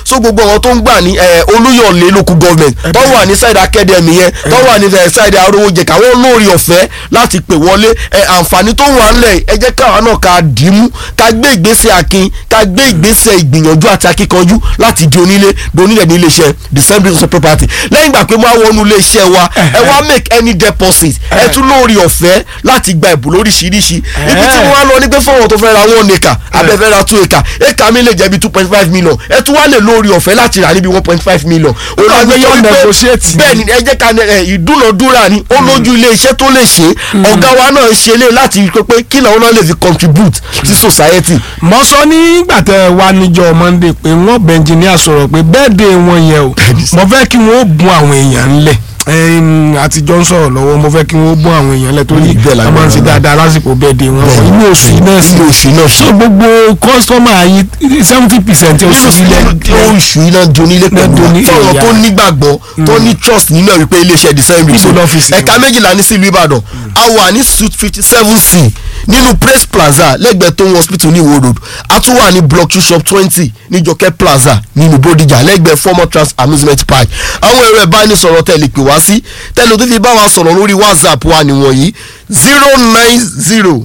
so gbogbo àwọn tó ń gbà ní eh, olúyọ̀lé local government tó wà ní side academy yẹn tó wà ní eh, side arówó jẹ káwọn lórí ọ̀fẹ́ láti pè wọlé eh, àǹfààní tó wà ńlẹ̀ ẹ jẹ́ káwa náà ká dìímú ká gbé ìgbésẹ̀ akin ká gbé ìgbésẹ̀ ìgbìyànjú àti akíkanjú láti di onílé di onílẹ̀ ní iléeṣẹ́ december social property lẹ́yìn ìgbà pé wọ́n á wọnú iléeṣẹ́ wa ẹ wá make any deposit ẹ tún lórí ọ̀fẹ́ láti gba ìbò lóríṣiríṣi ibi tí wọ́n á lọ ní pé fọwọ́n tó fẹ́ ra one acre abẹ́fẹ́ ra two acre acre mi lè jẹ́ bí two point five million ẹ tún wá lè lórí ọ̀fẹ́ láti rà níbi one point five million. ó náà gbé yọ negotiate. bẹ́ẹ̀ ni ẹ jẹ́ ká ẹ, ìdúnadúrà ni ó lójú ilé iṣẹ́ tó lè ṣe ọ̀gá wa náà ṣe lé láti rí i pé kí làwọn náà lè fi contribute sí society. mo sọ nígbà tẹ wá níjọ́ monday pé wọ́n bẹ engineer sọ̀rọ̀ pé bẹ́ẹ̀dẹ̀ wọn yẹn o mo fẹ́ kí wọ́n bùn àwọn èèyàn ńlẹ̀ ẹ̀ẹ́n, àtijọ́ ń sọ̀rọ̀ lọ́wọ́ mo fẹ́ kí wọ́n bùn àwọn èèyàn ńlẹ̀ torí Bẹ́ẹ̀ la a máa ń ṣe gbọ́dọ̀. dáadáa lásìkò bẹ́ẹ̀dẹ̀ wọn Bẹ́ẹ̀. inú oṣù yìí náà sí Inú oṣù náà sí. so gbogbo kọ́sítọ́mà yìí seventy percent oṣù yìí lẹ́ oṣù iná donílé pẹ̀lú Doni- fọwọ́n ìyá. tó nígbàgbọ́ tó ní trust nínú ẹ̀ wípé iléeṣẹ́ december Níbo lọ́fíìsì ẹ̀ka wọn? méjìlá ní sílùú ìbàdàn a wà ní suite fifty seven c nínú praise plaza lẹ́gbẹ̀ẹ́ tó ń hospital ní ìwó road a tún wà ní block two shop twenty ní jọkẹ́ plaza nínú bódìjà lẹ́gbẹ̀ẹ́ former trans amusement park àwọn ẹ̀rọ ìbánisọ̀rọ̀ tẹ̀lé pè wá sí tẹ̀lé tó fi bá wa sọ̀rọ̀ lórí whatsapp wa nìwọ̀nyí zero nine zero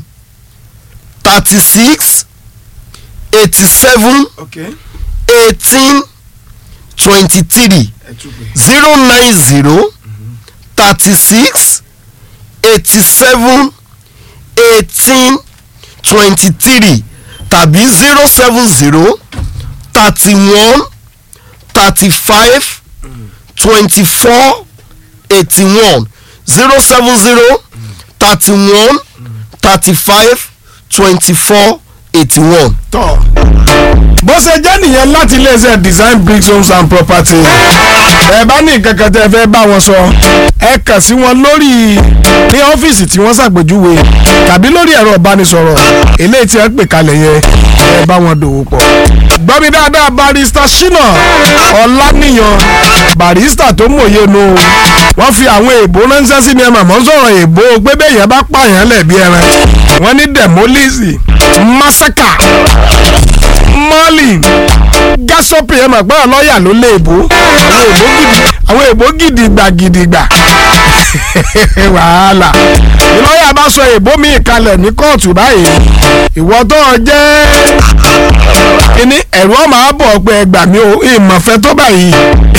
thirty six eighty seven eighteen twenty three zero nine zero thirty six eighty seven eighteen twenty three tàbí zero seven zero thirty one thirty five twenty four eighty one zero seven zero thirty one thirty five twenty four eighty one. tọ́ bó ṣe jẹ́ nìyẹn láti iléeṣẹ́ design bricks homes and property ẹ bá ní nǹkan kan tẹ́ ẹ fẹ́ bá wọn sọ ẹ kàn sí wọn lórí ní ọ́fíìsì tí wọ́n ṣàpèjúwe tàbí lórí ẹ̀rọ ìbánisọ̀rọ̀ eléyìí tí ẹ pè kalẹ̀ yẹn ẹ bá wọn dòwò pọ̀ gbọ́ mi dáadáa barista shina ọláníyàn barista tó mòye nu wọ́n fi àwọn èèbó ránṣẹ́ sí mi ẹ màmá sọ̀rọ̀ èèbó pé bẹ́ẹ̀ yẹn bá pààyàn lẹ̀ bí ẹran wọ́n ní demolisi masaka mọ́ọ̀lì gásọ́pì ẹ̀ mọ̀ pé ọlọ́yà ló lé èbó àwọn èbó gidi gbà gidi gbà wàhálà ìlọ́yà bá sọ èbó mi kalẹ̀ ní kóòtù báyìí ìwọ tó o jẹ́ kíní ẹ̀rù ọmọ àbọ̀ pé ẹgbà mi ò ìmọ̀fẹ́ tó báyìí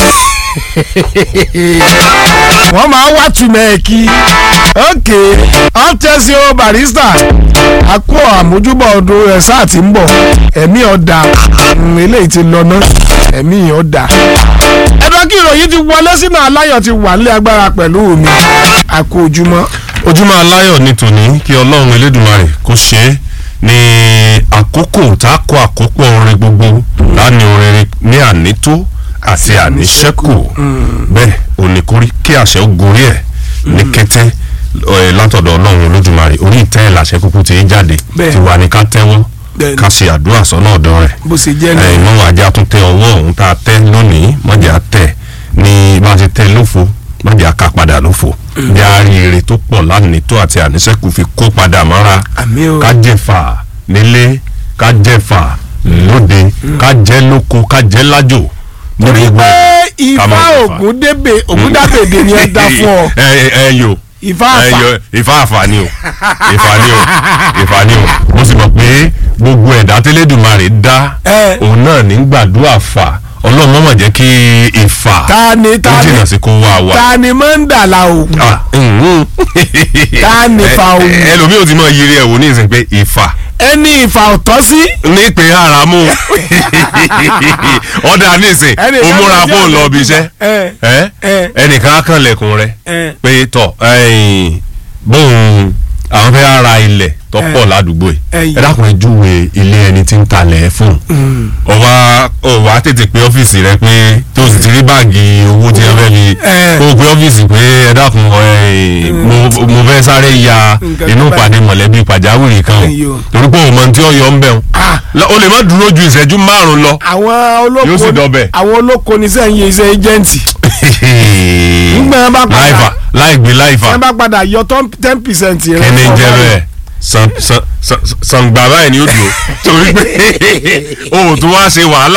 wọ́n máa wá túmọ̀ ẹ̀ kí ok ọ́tẹ́sí o barista àkó àmójúbọ̀ ọdún rẹ̀ sáà tí ń bọ̀ ẹ̀mí ọ̀dà mm, eléyìí ti lọ ná ẹ̀mí ọ̀dà. ẹ̀dọ́ kí ìròyìn ti wọlé sínú aláyọ̀ ti wà nílé agbára pẹ̀lú mi àkó ojúmọ́. ojúmọ́ aláyọ̀ ní tòní kí ọlọ́run elédùnmarè kó ṣe é ní àkókò tá a kó àkópọ̀ orin gbogbo láàánú orin ní ànító àti àníṣẹ́kù bẹ́ẹ̀ oníkórí kí àṣẹ ó gorí ẹ̀ ní kété ẹ, látọ̀dọ̀ ọlọ́run olódùmarè orí ìtẹ́ ẹ̀ làṣẹ kúkú ti ń jáde Bẹ́ẹ̀. ti wà ní ká tẹ́wọ́ Bẹ́ẹ̀ ni. ká ṣe àdúrà sọ́nà ọ̀dọ̀ rẹ̀ bó ṣe jẹ́ ní. ẹ ìmọ̀ ajá tún tẹ ọwọ́ ọ̀hún tá a tẹ́ lónìí mọ̀jà tẹ̀ ní bá a ti tẹ́ lófo mọ̀jà ká padà lófo bí a rí èrè tó pọ̀ lánìí tó àti àníṣẹ́kù fi kó padà mọ́ra àmì o ká jẹ̀fà nílé ká jẹ̀fà lóde ká jẹ́ lóko ká jẹ́ lájò torí gbogbo pé ẹ̀ ká ifá máa jẹ̀fà. ògúndébè ògúndàbèdè ni ẹ dá fún ọ ẹ ẹ ẹ yo ifá àfà ẹyọ ìfà àfà ni o ìfà ni o ìfà ni o mo sì mọ̀ pé gbogbo ẹ̀dá tẹ́lẹ̀dùmarè dá Ẹ. òun náà ní gbàdúrà fà ọlọ́run mọ̀mọ̀ jẹ́ kí ìfà ta ni ó ta ni jìnnà sí kó wá wa. ta ni mọ́ńdàlá ògùn Ah, mhm. Ta ni fa Ẹ- òun? ẹlòmíì ò ti mọ yiri ẹ̀ wò ní ìsìn pé ìfà ẹni ìfà ọ̀tọ́ sí ní pé haramu ọ̀dà nísìn Ẹnì ó kan múra ló jẹ́ fóun lọ bí iṣẹ́ ẹ ẹ ẹ ẹnìkan á kàn lẹ̀kùn rẹ̀ ẹ pé tọ̀ ẹ̀yìn bóun àwọn fẹ́ ara ilẹ̀ tó Eh. pọ̀ ládùúgbò yìí Ẹyìn. ẹ dákun ẹ júwe ilé ẹni tí ń talẹ̀ fún un ọba ọba tètè pé ọ́fíìsì rẹ pé tó sì ti rí báàgì owó tí ẹ fẹ́ fi Eh. kó o pé ọ́fíìsì pé ẹ dákun ẹ̀yìn, mo- mo fẹ́ sáré ya Nǹkan inú tó bá- ìpàdé mọ̀lẹ́bí pàjáwìrì kan Ẹyìn o. o torí pé òun mọ tí ó yọ ń bẹ̀ Ah. o lè má dúró ju ìṣẹ́jú márùn-ún lọ. àwọn olóko Yóò sì dọbẹ̀. àwọn olóko ní sẹ́yìn yẹ iṣẹ́ ẹjẹ́ǹtì Nígbà wọn bá padà- láìfà láìgbé láìfà wọ́n bá padà yọ ten percent rẹ̀ kẹ́ni fún jẹ́ ọba bẹ́ẹ̀ san san san sangba báyìí ni ó dùn ó torí pé o ò tún wá ṣe wàhálà.